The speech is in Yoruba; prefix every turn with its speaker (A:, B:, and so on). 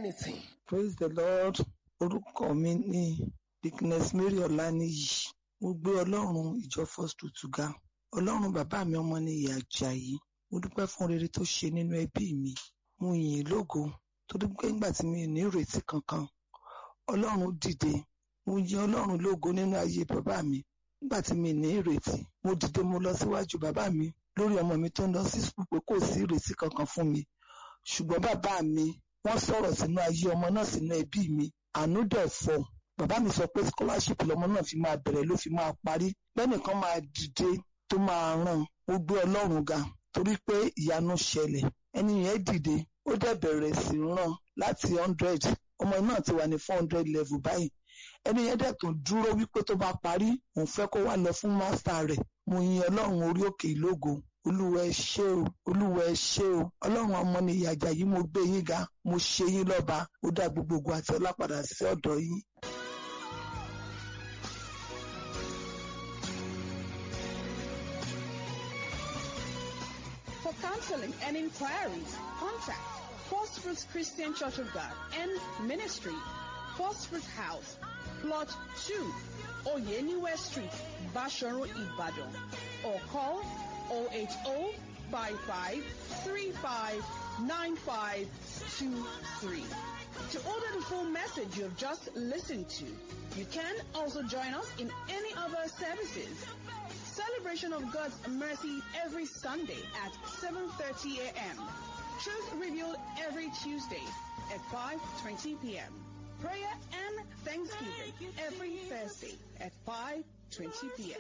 A: anything.
B: praise the lord orúkọ mi ní dickness mary ọláníyì mo gbé ọlọ́run ìjọ first fruit ga ọlọ́run bàbá mi ọmọ ní ìyá ajayi mo dúpẹ́ fún rere tó ṣe nínú ẹbí mi mo yìn ín lógo torí pé nígbà tí mi ò ní ìrètí kankan ọlọ́run dìde mo yin ọlọ́run lógo nínú ayé bàbá mi nígbà tí mi ní ìrètí mo dìde mo lọ síwájú bàbá mi lórí ọmọ mi tó ń lọ sí sùkúl pé kò sí ìrètí kankan fún mi ṣùgbọ́n bàbá mi wọ́n sọ̀rọ̀ sínú ayé ọmọ náà sínú ẹbí mi àánú dẹ̀ fọ́ bàbá mi sọ pé scholarship lọmọ náà fi máa bẹ̀rẹ̀ ló fi máa parí lẹ́nìkan máa dìde tó máa ràn ó gbé ọlọ́run ga torí pé ìyanu ṣẹlẹ̀ ẹni yẹn dìde ó dẹ̀ bẹ̀rẹ̀ sí ràn láti hundred ọmọ náà ti wà ní four hundred level báyìí ẹni yẹn dẹ̀ tún dúró wípé tó bá parí òun fẹ́ kó wá lọ fún master rẹ̀ mo yin ọlọ́run orí òkè ìlógo olúwa ẹ ṣé o olúwa ẹ ṣé o ọlọ́run ọmọ ni ìyàjà yìí mo gbé yín ga mo ṣe yín lọ́ba ó dá gbogbogbò àti ọlá padà sí ọ̀dọ̀ yín.
C: For counseling and inquiries, contact First Fruits Christian Church of God and Ministry, First Fruit House, Plot 2, Oyeniwe Street, Basharu Ibadan, or call 080-5535-9523. To order the full message you have just listened to, you can also join us in any other services. Celebration of God's mercy every Sunday at 7.30 a.m. Truth revealed every Tuesday at 5.20 p.m. Prayer and Thanksgiving every Thursday at 5.20 p.m.